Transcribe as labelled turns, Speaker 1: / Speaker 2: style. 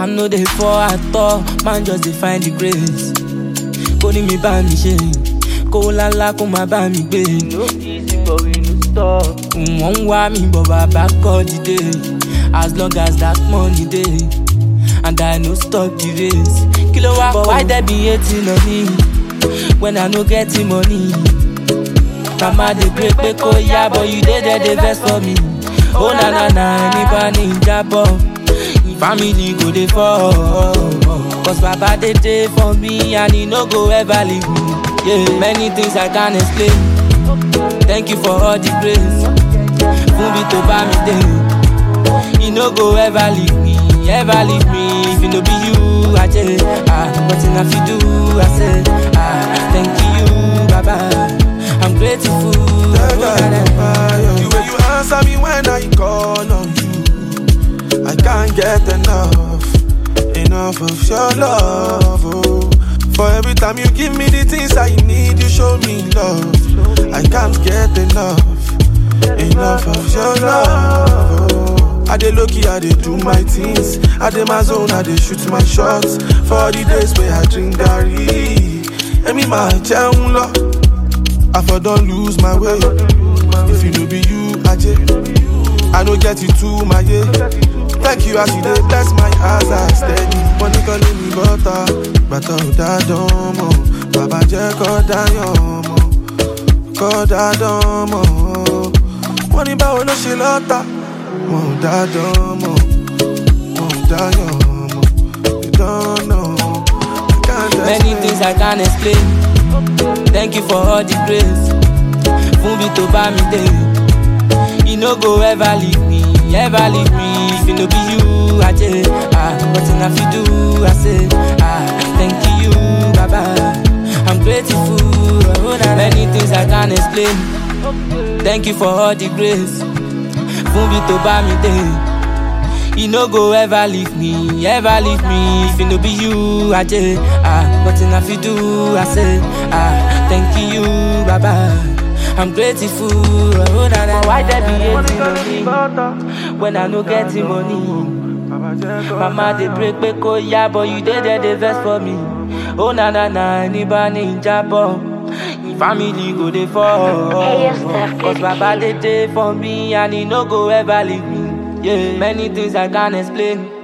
Speaker 1: Man no dey fall at all, man just dey find the grace. Kó ní mi bá mi ṣe, kó lálá kó má bá mi gbé. No easy but we no stop. Wọ́n ń wá mi bọ̀ bàbá kọ́ dìde. As long as that money dey, and I no stop the race. Kí ló wá but why there be hating on me when I no get the money? Mama dey pray pé kó yá but you dey there dey vex for me. Ó na na na ẹni bá ní ìjábọ̀. Family go dey fall. Cause Baba dey dey for me and he no go ever leave me. Yeah, many things I can't explain. Thank you for all the grace. Fún mi tó bá mi dé. He no go ever leave me, ever leave me. If it no be you, I just ah, nothing I fit do. I say ah, thank you, Baba. I'm grateful.
Speaker 2: The way you answer me when I call on you, I can't get enough, enough of your love. Oh. For every time you give me the things I need, you show me love. I can't get enough, enough of your love. Oh. I dey lucky, I dey do my things. I dey my zone, I dey shoot my shots. For the days where I drink garri, Emi ma jẹun lọ. I for don lose my way. If you no be you, Aje, I no get it too, my yeah. Thank you as you dey bless my eyes, I steady. Money calling me butter, bàtà ò dá dán mọ́. Bàbá jẹ́ kọ́ dáyọ̀ mọ́, kọ́ dá dán mọ́. Wọ́n ní báwo ló ṣe lọ́tà? Wọ́n ò dá dán mọ́, wọ́n ò dáyọ̀ mọ́. You don't know, I can't
Speaker 1: Many
Speaker 2: explain.
Speaker 1: things I can't explain. Thank you for all the grace. Fún mi tó bá mi dé. He no go ever leave me, ever leave me. If it no be you, I just ah, nothing I fit do. I say ah, thank you, Baba. I'm grateful. Oh, na- Many things I can't explain. Thank you for all the grace. Fún mi tó bá mi dé. He no go ever leave me, ever leave me. If it no be you, I just ah, nothing I fit do. I say ah, thank you, Baba. I'm grateful. Oh, na, na. Why there be hating on me when I no get the money? Mama dey pray pé kó yá but you dey there dey vex for me. Ó na na na ẹni bá ní ìjábọ̀. Family go dey fall. Cause Baba dey dey for me and he no go ever leave me. Yeah, many things I can't explain.